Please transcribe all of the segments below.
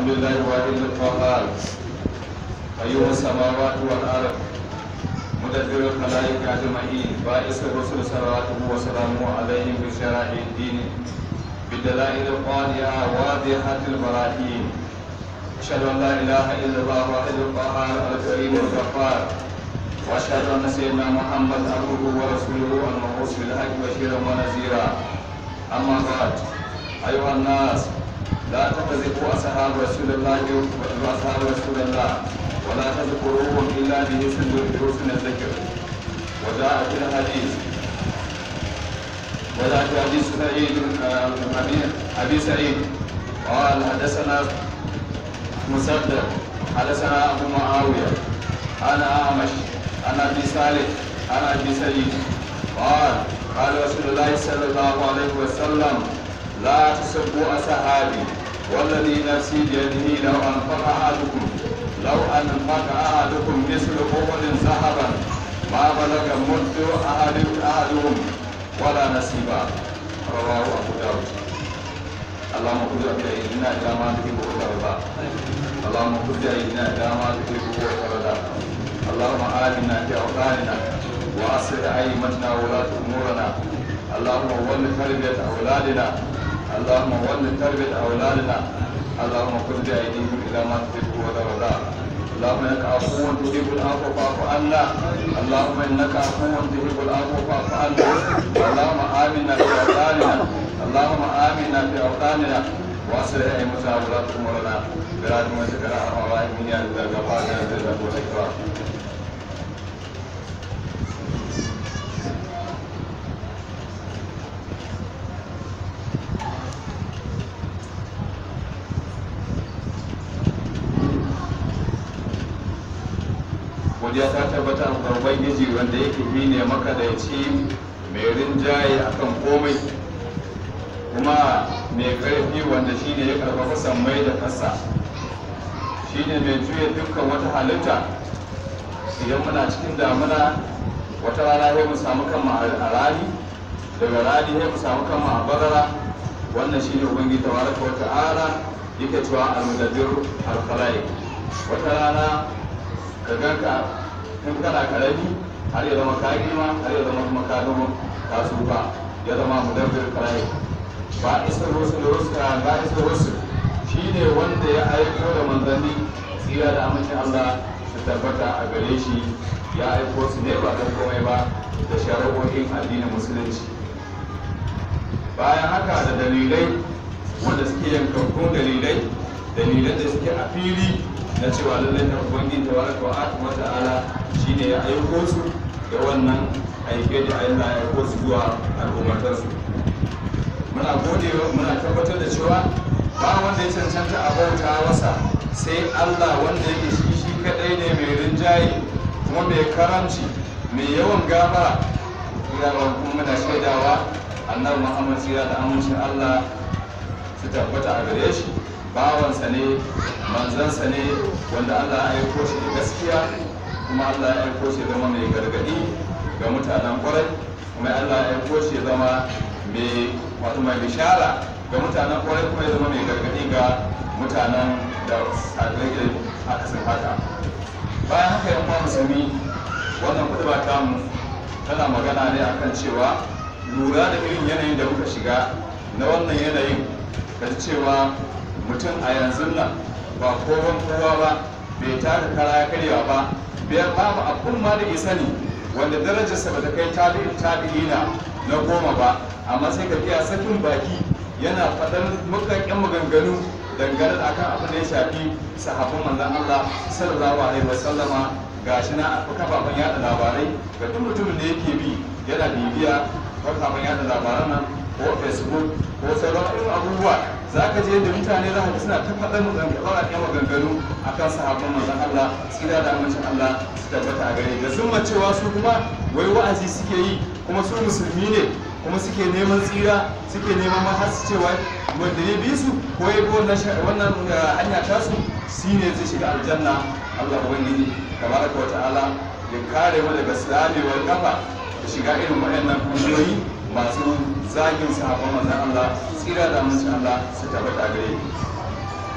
الحمد لله الواحد القهار قيوم السماوات والارض مدبر الخلائق اجمعين باعث الرسل صلواته وسلامه عليهم بشرائع الدين بالدلائل القاطعه واضحه البراهين اشهد ان لا اله الا الله الواحد القهار الكريم الغفار واشهد ان سيدنا محمد عبده ورسوله المبعوث بالحق بشيرا ونذيرا اما بعد ايها الناس لا تكذبوا اصحاب رسول الله واصحاب رسول الله ولا تذكروهم الا بحسن بحسن الذكر وجاء في الحديث وجاء في حديث سعيد ابي سعيد قال حدثنا مسدد حدثنا ابو معاويه انا اعمش انا ابي صالح انا ابي سعيد قال قال رسول الله صلى الله عليه وسلم لا تسبوا اصحابي والذي نفسي بيده لو انفق احدكم لو انفق احدكم مثل احد ذهبا ما بلغ مد احد احدهم ولا نصيبا رواه ابو داود اللهم خذ بايدينا الى ما تحب وترضى اللهم خذ بايدينا الى ما تحب وترضى اللهم آمنا في أوطاننا وأصلح أئمتنا وولاة أمورنا اللهم ول تربية أولادنا اللهم ول تربية أولادنا اللهم خذ بأيديهم إلى ما تحب وترضى اللهم انك عفو تحب العفو فاعف عنا اللهم انك عفو تحب العفو فاعف عنا اللهم امنا في اوطاننا اللهم امنا في اوطاننا واصلح ائمتنا وولاة امورنا برحمتك يا ارحم الراحمين يا ذا الغفار يا ذا الجلال والاكرام godiya ta tabbata ga ubangiji wanda yake shi ne makadaici mai rinjaye akan komai kuma mai karfi wanda shi ne ya karfafa sammai da kasa shi ne mai juya dukkan wata halitta idan muna cikin damuna wata rana sai mu samu kanmu a rani daga rani sai mu samu kanmu a bazara wannan shi ne ubangiji tabaraka wa ta'ala yake cewa al-mudabbir al-khalaiq wata rana ka ganka in kana karami har ya zama ka girma har ya zama kuma ka zama ka tsufa ya zama mudabbir karai ba isa rusul rusul ba isa rusul shine wanda ya aiko da manzanni tsira da amincin Allah su tabbata a gare shi ya aiko su ne ba don komai ba da shari'o'in addinin musulunci bayan haka da dalilai wanda suke yankakkun dalilai dalilan da suke a fili na cewa lallai ta ubangiji ta baraka wa ta'ala shine ya aiko su da wannan aike da Allah ya aiko su zuwa al'ummatar su muna gode muna tabbatar da cewa ba wanda ya cancanta a bauta masa sai Allah wanda yake shi shi kadai ne mai rinjaye kuma mai karamci mai yawan gafara ina ba kuma muna shaidawa annabi Muhammad sira da amincin Allah su tabbata a gare shi bawansa ne manzansa ne wanda Allah ya aiko shi da gaskiya kuma Allah ya aiko shi zama mai gargadi ga mutanen kwarai kuma Allah ya aiko shi zama mai wato mai bishara ga mutanen kwarai kuma ya zama mai gargadi ga mutanen da sadarwa aka san haka bayan haka yan uwa musulmi wannan kutuba tamu tana magana ne akan cewa lura da irin yanayin da muka shiga na wannan yanayin kaji cewa mutum a yanzu nan ba kowan kowa ba bai taka kara ya karya ba bai babu abun ma da sani wanda darajarsa ba ta kai tabi'in tabi'ina na goma ba amma sai ka fiya sakin baki yana faɗar mukakken maganganu dangane da akan abin da ya shafi sahabban manzon Allah sallallahu alaihi wasallama gashi na kafafen yada labarai ga duk mutumin da yake bi yana bibiya kafafen yada labaran nan ko facebook ko sauran irin abubuwa za ka je da mutane za ka suna ta faɗar ɗan maganganu a kan sahabban manzon Allah tsira da amincin Allah su tabbata a gare da sun cewa su kuma wai wa'azi suke yi kuma su musulmi ne kuma suke neman tsira suke neman ma har su cewa wanda ya bi su ko ya bi wannan hanya tasu shi ne zai shiga aljanna Allah ubangiji tabaraka wa ta'ala ya kare mu daga tsamewar kafa da shiga irin waɗannan kungiyoyi masu zagin sahabban manzon Allah tsira da amincin Allah su tabbata gare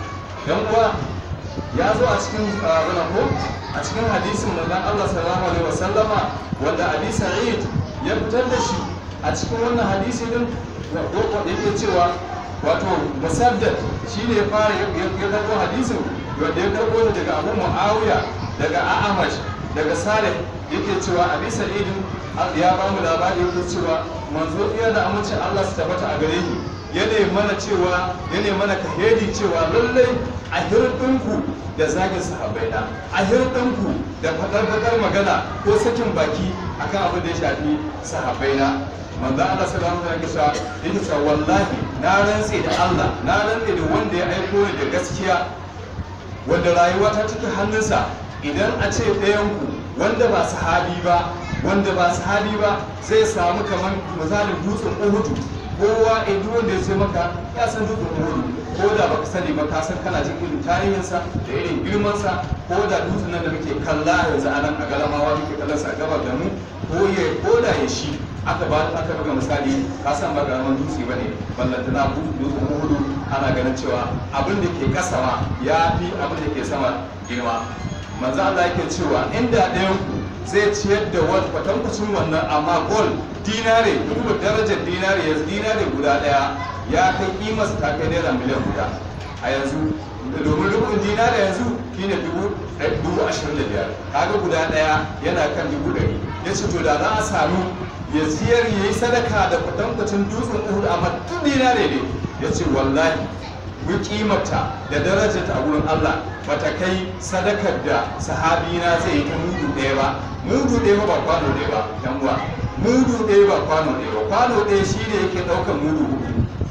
yan uwa ya zo a cikin abin ko a cikin hadisin manzon Allah sallallahu alaihi wasallama wanda Abi Sa'id ya fitar da shi a cikin wannan hadisi din yake cewa wato musaddad shine ya fara ya karbo hadisin wanda ya karbo daga Abu Muawiya daga A'amash daga Salih yake cewa Abi Sa'id ya ba mu labari yake cewa manzo iya da amincin Allah su tabbata a gare ni yana mana cewa yana mana kahedi cewa lallai a hirɗinku da zagin sahabbai na a hirɗinku da faɗar magana ko sakin baki akan abin da ya shafi sahabbai na manzo Allah sallallahu alaihi wasallam yake cewa wallahi na rantse da Allah na rantse da wanda ya aiko ni da gaskiya wanda rayuwa ta take hannunsa idan a ce ɗayanku wanda ba sahabi ba wanda ba sahabi ba zai samu kamar misalin dutsen uhudu kowa a duk wanda ya ce maka ya san dutsen uhudu ko da baka sani ba ka san kana jin irin tarihinsa da irin girmansa ko da dutsen nan da muke kalla yanzu a nan a galamawa muke kallon sa gabar da mu ko ya ko da ya shi aka ba aka buga misali ka san ba karaman dutse ba ne ballantana dutsen uhudu ana ganin cewa abin da ke kasa ma ya fi abin da ke sama girma manzo Allah yake cewa inda ɗayan ku zai ciyar da wani kwatankwacin wannan amma gol dinare duba darajar dinare yanzu dinare guda ɗaya ya kai kimarsa ta kai naira miliyan guda a yanzu domin rubun dinare yanzu shine dubu ashirin da biyar kaga guda ɗaya yana kan dubu ɗari ya ce to da za a samu ya ziyar ya yi sadaka da kwatankwacin dutsen uhud amma duk dinare ne ya ce wallahi mun kimarta da darajarta a wurin Allah bata kai sadakar da sahabi na zai yi ta mudu ɗaya ba mudu ɗaya ba kwano ɗaya ba yan uwa mudu ɗaya ba kwano ɗaya ba kwano ɗaya shi ne yake ɗaukar mudu hudu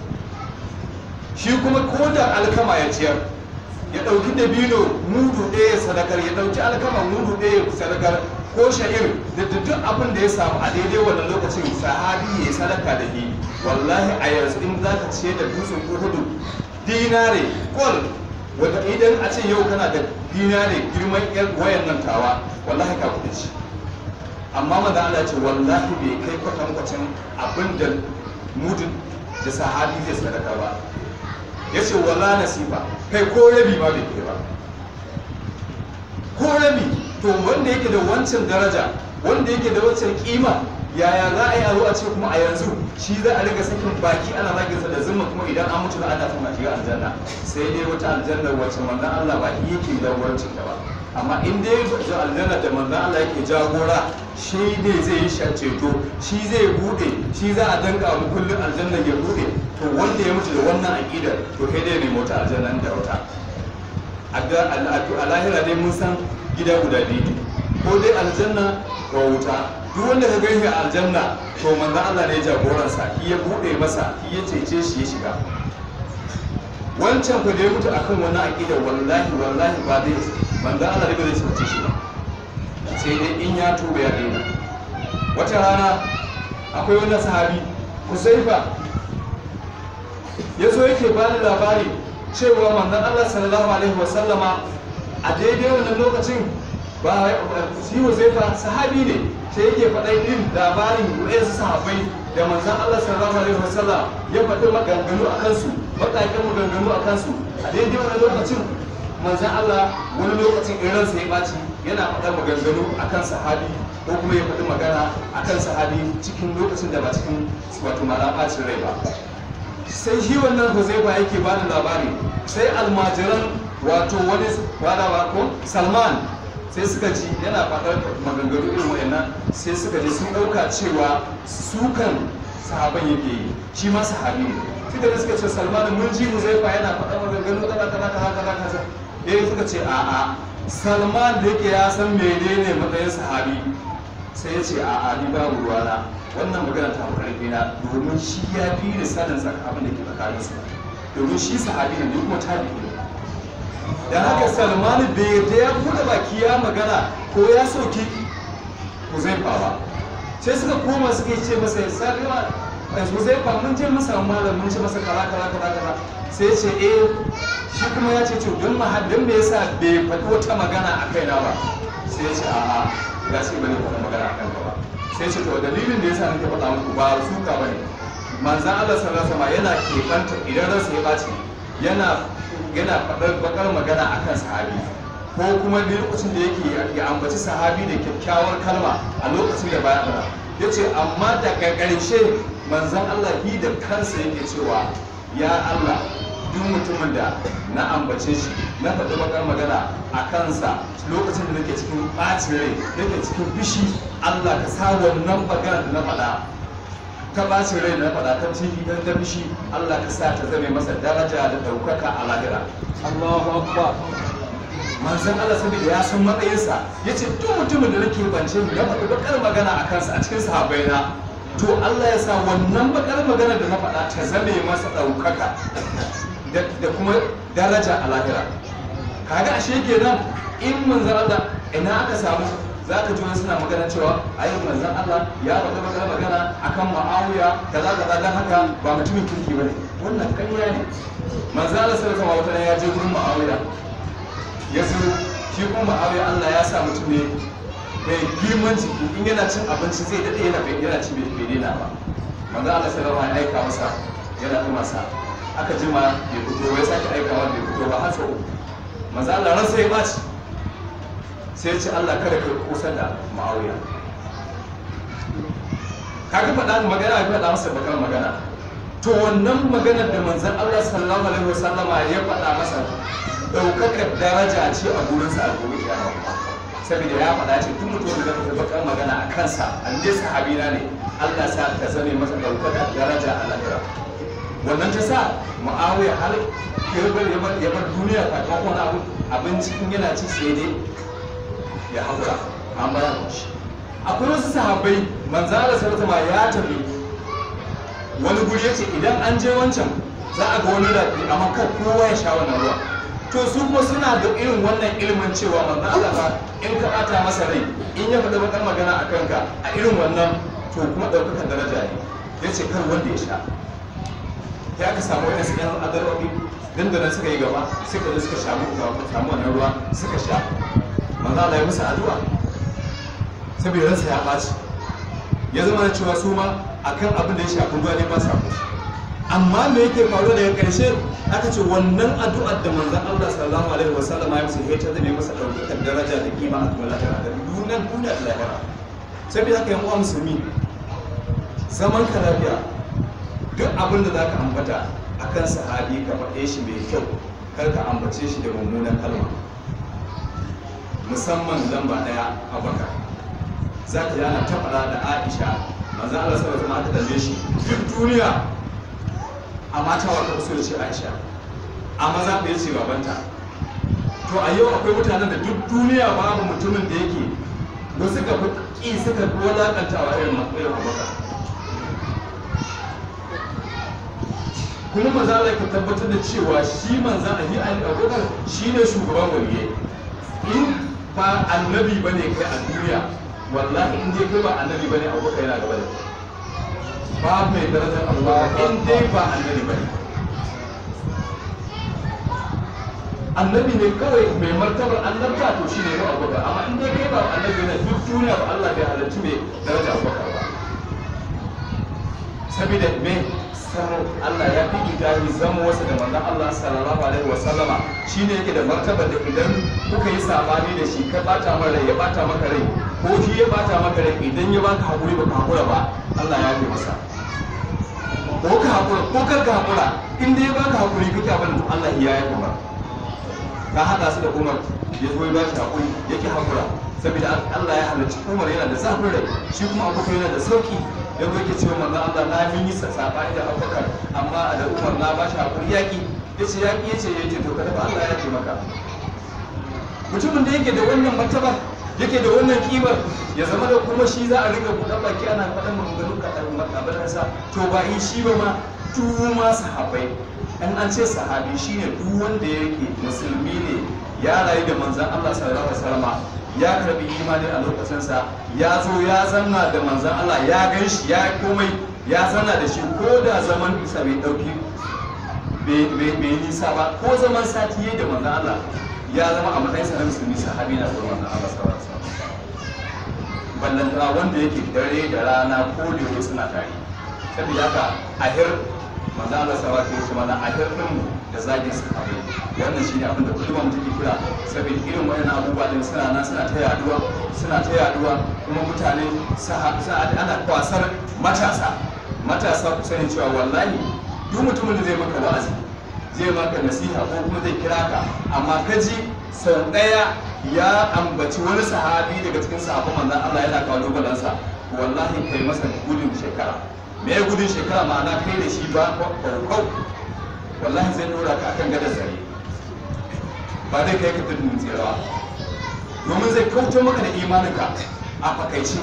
shi kuma ko da alkama ya ciyar ya ɗauki dabino mudu ɗaya sadakar ya ɗauki alkama mudu ɗaya sadakar ko sha'ir da duk abin da ya samu a daidai wannan lokacin sahabi ya yi sadaka da shi wallahi a yanzu in za ka ce da dutsen uhudu dinare kol wanda idan a ce yau kana da dinare girman yar wayan nan tawa wallahi ka kuɗi shi amma maza Allah ce wallahi bai kai kwatankwacin abin da mudun da sahabi zai sadaka ba ya ce wala nasiba kai ko rabi ma bai kai ba ko rabi to wanda yake da wancan daraja wanda yake da wancan kima yaya za a yi aro a ce kuma a yanzu shi za a riga sakin baki ana zagin sa da zumma kuma idan an mutu ana son a shiga aljanna sai dai wata aljanna wacce manzon Allah ba shi yake jagorancin ta ba amma in dai ga aljanna da manzon Allah yake jagora shi ne zai yi ceto shi zai bude shi za a danka mu kullun aljanna ya bude to wanda ya mutu da wannan aqidar to kai dai ne mota aljanna da wata a lahira dai mun san gida guda biyu ko dai aljanna ko wuta duk wanda ka gani a aljanna to manzo Allah ne jagoransa shi ya bude masa shi ya cece shi ya shiga wancan ku da ya mutu akan wani aqida wallahi wallahi ba dai manzo Allah ne ba zai cece shi ba sai dai in ya tuba ya daina wata rana akwai wani sahabi Huzaifa ya zo yake ba da labari cewa manzon Allah sallallahu alaihi wasallama a daidai wannan lokacin ba shi Huzaifa sahabi ne sai yake faɗa yin labarin wayansu sahabbai da manzan Allah sallallahu alaihi wasallam ya faɗi maganganu a kansu baƙaƙen maganganu a kansu a daidai wani lokacin manzan Allah wani lokacin in ransa ya ɓaci yana faɗa maganganu a kan sahabi ko kuma ya faɗi magana a kan sahabi cikin lokacin da ba cikin wato mara ɓacin rai ba sai shi wannan Huzaifa yake ba da labari sai almajiran wato wani wadawa ko Salman sai suka ji yana faɗar maganganu irin wa'annan sai suka ji sun ɗauka cewa sukan sahaban yake yi shi ma sahabi ne suka ji suka ce salman mun ji mu zai fa yana faɗar maganganu kaza kaza kaza kaza kaza eh suka ce a'a salman da yake ya san menene matsayin sahabi sai ya ce a'a ni babu ruwana wannan magana ta fi ƙarfi na domin shi ya fi da sanin abin da ke tsakaninsu domin shi sahabi ne kuma tabi'i ne da haka salmanu bai yadda ya buɗe baki ya magana ko ya soki huzaifa ba sai suka koma suka ce masa ya sarriwa huzaifa mun je masa malam mun ce masa kala kala kala kala sai ce eh shi kuma ya ce to don mahadin me yasa bai faɗi wata magana a kaina ba sai ce a'a ya ce bane faɗi magana a kanka ba sai ce to dalilin da yasa nake faɗa muku ba suka bane manzan Allah sallallahu alaihi wasallam yana keɓanta idan ransa ya ɓaci yana yana faɗar bakar magana akan sahabi ko kuma da lokacin da yake ya ambaci sahabi da kyakkyawar kalma a lokacin da baya fara ya ce amma daga ƙarshe manzan Allah bi da kansa yake cewa ya Allah duk mutumin da na ambace shi na faɗi bakar magana a kansa lokacin da nake cikin ɓacin rai nake cikin bishi Allah ka sa wannan magana da na faɗa ta ɓacin rai da na faɗa ta ciki don ta bishi Allah ka sa ta zame masa daraja da ɗaukaka a lahira Allahu akbar manzan Allah saboda ya san matsayinsa ya ce duk mutumin da nake bance mu na faɗi bakar magana a kansa a cikin sahabbai na to Allah ya sa wannan bakar magana da na faɗa ta zame masa ɗaukaka da kuma daraja a lahira kaga ashe kenan in manzan Allah ina aka samu za ka ji wani suna magana cewa ayin manzan Allah ya faɗi bakar magana akan ma'awiya kaza kaza dan haka ba mutumin kirki bane wannan ƙarya ne manzan Allah sallallahu alaihi wasallam ya je gurin ma'awiya ya zo shi kuma ma'awiya Allah ya sa mutum ne mai girman jiki in yana cin abinci zai daɗe yana bai yana ci bai daina ba manzo Allah sallallahu alaihi ya aika masa yana kuma sa aka jima bai fito ya sake aikawa bai fito ba har sau uku manzo Allah ran sai ya baci sai ya ce Allah kada ka kusa da ma'awiya kaga faɗa magana ya faɗa masa bakar magana to wannan maganar da manzon Allah sallallahu alaihi wasallama ya faɗa masa daukakar daraja ce a gurinsa a gobe kiyama saboda ya faɗa ce tun mutum da zaka bakar magana a kansa an dai sahabina ne Allah sa ka zame masa daukakar daraja a lahira wannan ta sa mu'awiya har kirbar ya bar duniya kafin wani abu abinci in yana ci sai dai ya haƙura an bara shi akwai wasu sahabbai manzara sartama ya tafi wani guri ya ce idan an je wancan za a ga wani rafi amma kan kowa ya sha wannan ruwa to su kuma suna da irin wannan ilimin cewa manzo Allah ba in ka bata masa rai in ya faɗa bakar magana a kanka a irin wannan to kuma ɗaukakan daraja ne ya ce kar wanda ya sha ya aka samu wani su yan adarwabi dan da nan suka yi gaba suka zo suka samu samu wannan ruwa suka sha manzo Allah ya musu addu'a saboda ransa ya ɓaci ya zama da cewa su ma akan abin da ya shafi ruwa ne ba sa kusa amma me yake faruwa daga ƙarshe aka ce wannan addu'ar da manzon Allah sallallahu alaihi wasallam ya musu ya ta zame masa ɗaukakar daraja da kima a kuma lahira da dunan duniya da lahira saboda haka yan uwa musulmi zaman ka lafiya duk abin da zaka ambata akan sahabi ka faɗe shi mai kyau kar ka ambace shi da mummunan kalma musamman lamba ɗaya abakar za ka yana ta faɗa da aisha manzon Allah sallallahu alaihi wasallam aka tambaye shi duk duniya a mata wa kan so ya ce aisha a maza ya ce babanta to a yau akwai mutanen da duk duniya babu mutumin da yake ba suka fi ƙi suka fi wulaƙantawa irin irin abubakar kuma maza Allah ka tabbatar da cewa shi manza a yi ali abubakar shi ne shugaban waliye in ba annabi ba ne kai a duniya wallahi in dai kai ba annabi ba ne abubakar yana gaba da kai ba mai darajar Allah in dai ba annabi ba ne annabi ne kawai mai martabar annabta to shi ne ba abubakar amma in dai kai ba annabi ne duk duniya ba Allah bai halarci mai daraja abubakar ba saboda me samu Allah ya fi gidahi zama wasu da manzon Allah sallallahu alaihi wa sallama shine yake da martabar da idan kuka yi sabani da shi ka bata maka rai ya bata maka rai ko shi ya bata maka rai idan ya baka hakuri baka hakura ba Allah ya yi masa ko ka hakura ko kar ka hakura in dai baka hakuri kake abin da Allah ya yi kuma ka hada su da Umar ya zo ya ba shi hakuri yake hakura saboda Allah ya halarci Umar yana da zafin rai shi kuma Abubakar yana da sauki ya zo yake cewa manzon Allah na min yi sabani da Abubakar amma da Umar na ba shi hakuri yaki yace yaki yace yace to kada Allah ya yi maka mutumin da yake da wannan martaba yake da wannan kimar ya zama da kuma shi za a riga buɗe baki ana faɗin maganganu kaɗan makabalansa to ba yi shi ba ma duk ma sahabai in an ce sahabi shine duk wanda yake musulmi ne ya rayu da manzan Allah sallallahu alaihi wasallam ya karbi imani a lokacinsa ya zo ya zanna da manzan Allah ya gan shi ya komai ya zanna da shi ko da zaman bisa bai ɗauki bai nisa ba ko zaman sati yayi da manzan Allah ya zama a matsayin sa na musulmi sahabi na gurin manzan Allah sallallahu alaihi wasallam ballantana wanda yake dare da rana ko da yake suna tare saboda haka ahir manzan Allah sallallahu alaihi wasallam ahir din da zagin sahabbai wannan shine abin da kullum take kira saboda irin wayannan abubuwa din suna nan suna ta yaduwa suna ta yaduwa kuma mutane ana kwasar matasa matasa ku sani cewa wallahi duk mutumin da zai maka wa'azi zai maka nasiha ko kuma zai kira ka amma ka ji sau ɗaya ya ambaci wani sahabi daga cikin sahabban manzon Allah yana kawo balansa wallahi kai masa gudun shekara me ya gudun shekara ma'ana kai da shi ba kwaukau wallahi zai dora ka akan gadar zare ba zai kai ka tudun tsira domin zai kauce maka da imaninka a fakaice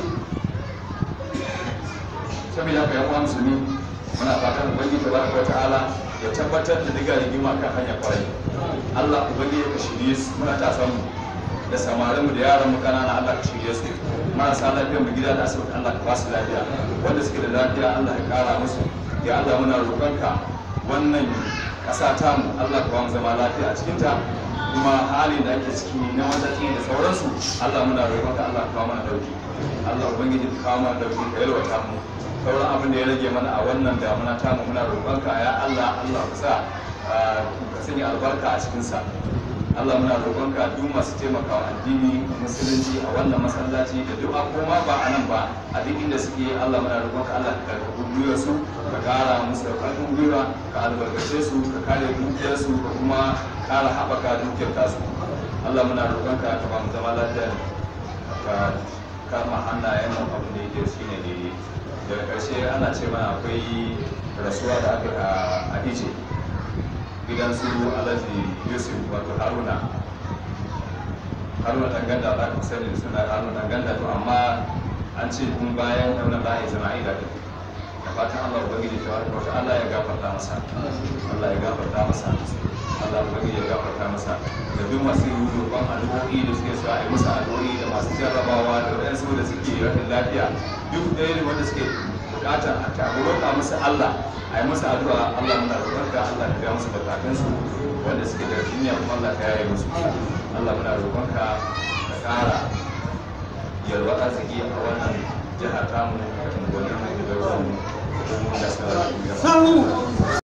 saboda haka yan uwa musulmi muna fatan ubangiji tabaraka wa ta'ala ya tabbatar da diga rigima kan hanya kwarai Allah ubangiji ka shirye su muna ta samu da samarin mu da yaran mu kanana Allah ka shirye su marasa lafiyar mu gida da asibiti Allah ka ba su lafiya wanda suke da lafiya Allah ya kara musu ya Allah muna roƙonka wannan ƙasa ta mu Allah ka ba mu zama lafiya a cikin ta kuma hali da ake ciki na matsatsi da sauransu Allah muna roƙonka Allah ka kawo mana dauki Allah ubangiji ka kawo mana dauki ka yalwata mu sauran abin da ya rage mana a wannan damuna ta mu muna roƙonka ya Allah Allah ka sa ka sanya albarka a cikinsa Allah muna roƙonka duk masu taimakawa addini musulunci a wannan masallaci da duk koma ba a nan ba a duk inda suke Allah muna roƙonka Allah ka karɓi gwiwar su ka ƙara musu da ƙarfin gwiwa ka albarkace su ka kare dukiyar su ka kuma ƙara haɓaka dukiyar tasu Allah muna roƙonka ka ba mu zama lafiya ka kama hannayen mu abin da yake shine daidai daga ƙarshe ana ce mana akwai rasuwa da aka a ije gidan su alhaji yusuf wato haruna haruna danganda za ka sani suna haruna danganda to amma an ce kun bayan ɗauna za a yi zana'ida da da fatan allah ubangiji ta wata allah ya gafarta masa allah ya gafarta masa allah ubangiji ya gafarta masa da duk masu roƙon addu'o'i da suke so a yi musu addu'o'i da masu jarrabawa da waɗansu da suke rashin lafiya duk ɗaya ne wanda suke bukatar a ta roƙa musu Allah a yi musu addu'a Allah muna roƙonka Allah ka biya musu bukatunsu wanda suke da jinya kuma Allah ka yaye musu Allah muna roƙonka ka ƙara yalwa arziki a wannan jihar tamu da unguwannin da garuruwan mu da sauran